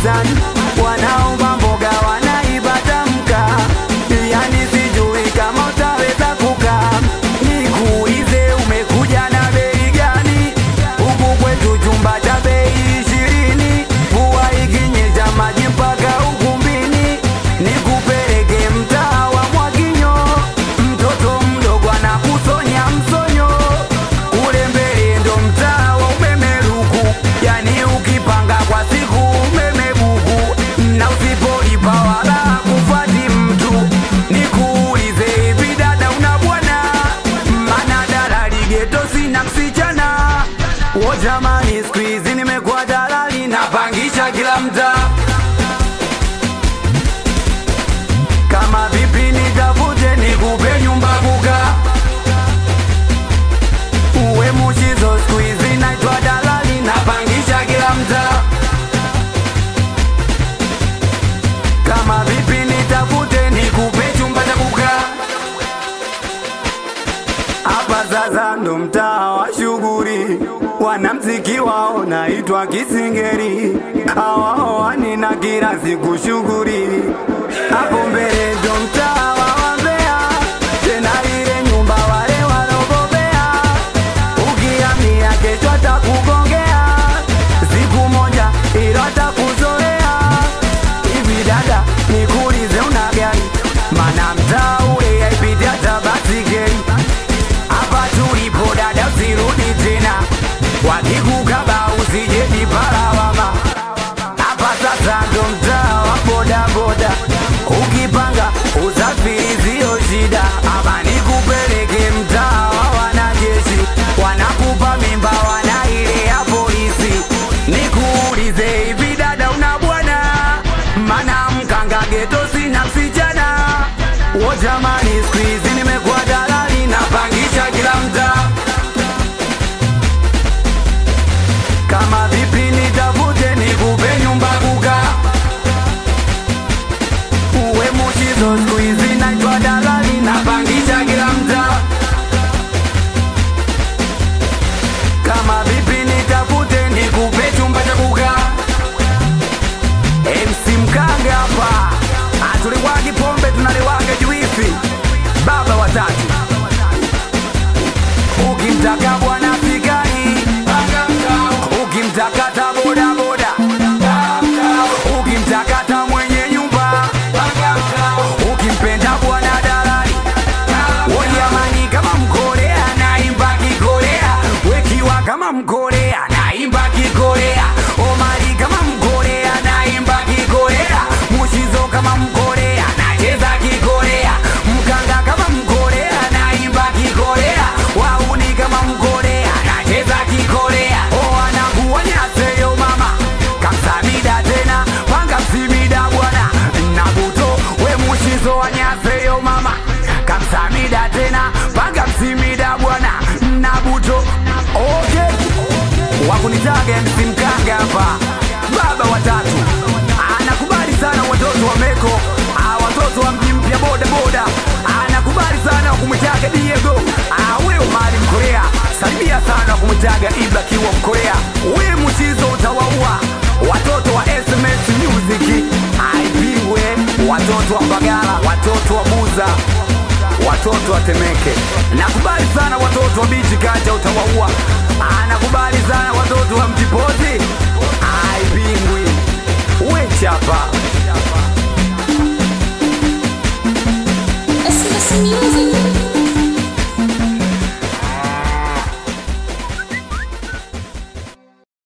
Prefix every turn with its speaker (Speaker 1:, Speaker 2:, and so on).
Speaker 1: gizani, wanaomba mboga wanaibata mkaa, yani sijui kama utaweza kukaa. Nikuulize, umekuja na bei gani? Huku kwetu chumba cha bei ishirini, mvua ikinyesha maji mpaka ukumbini. Nikupeleke mtaa wa Mwakinyo, mtoto mdogo anakusonya msonyo. Kule mbele ndo mtaa wa umeme luku, yani ukipanga kwa siku umeme buku, na usipolipa wala kufati mtu. Nikuulize hivi dada, una bwana? Mana dalali geto sina msichana. Wo jamani, siku hizi nimekuwa dalali, napangisha kila mtaa. Kama vipi nitafute nikupe nyumba kukaa uwe mushizo siku hizi naitwa dalali napangisha kila mtaa kama vipi nitafute nikupe chumba cha kukaa hapa sasa ndo mtaa wa shughuli wanamziki wao naitwa kisingeri awaoani na kila siku shughuli hapo mbele ndo mtaa wa wambea tena ile nyumba wale walobobea ukiamia kesho atakugongea siku moja ilo atakuzoea hivi dada nikuulize una gari mana mtaa ule yaipiti hata basikeli hapa tulipo dada usirudi tena wakikukaba usije jiparawama hapa sasa ndo mtaa wa bodaboda ukipanga usafiri sio shida hapa nikupeleke mtaa wa wanajeshi wanakupa mimba wana ile ya polisi nikuulize hivi dada una bwana mana mkanga geto sina msichana wo jamani siku hizi nimekuwa dalali napangisha kila mtaa kama vipi nitafute nikupe nyumba kukaa uwe mushizo siku hizi naitwa dalali napangisha kila mtaa kama vipi nitafute nikupe chumba cha kukaa MC Mkange hapa atuliwagi pombe tunaliwaga juisi baba watatu ukimtaka bwana fikari ukimtakata bodaboda ukimtakata mwenye nyumba ukimpenda bwana dalali wojamani kama mkorea naimba kikorea wekiwa kama mkorea naimba kikorea omari kama mkorea naimba kikorea mushizo kama mkorea nacheza kikorea mkanga kama mkorea naimba kikorea wauni kama mkorea nacheza kikorea oanakuwanyaseyo mama kamsamida tena panga msimida bwana nabuto we mushizo wanyaseyo mama kamsamida tena panga msimida bwana nabuto okay wakunitaga MC Mkanga hapa baba watatu anakubali sana watoto wa Meko ah, watoto wa mji mpya boda boda anakubali sana wakumwitaga Diego ah, wewe mali Mkorea salimia sana wakumwitaga Ibra kiwa Mkorea we mchizo utawaua watoto wa SMS Music aipingwe watoto wa Mbagala watoto wa Buza watoto wa Temeke. Nakubali sana watoto wa bichi kanja utawaua. Anakubali sana watoto wa mtipozi aipingwi. We chapa
Speaker 2: SMS Music.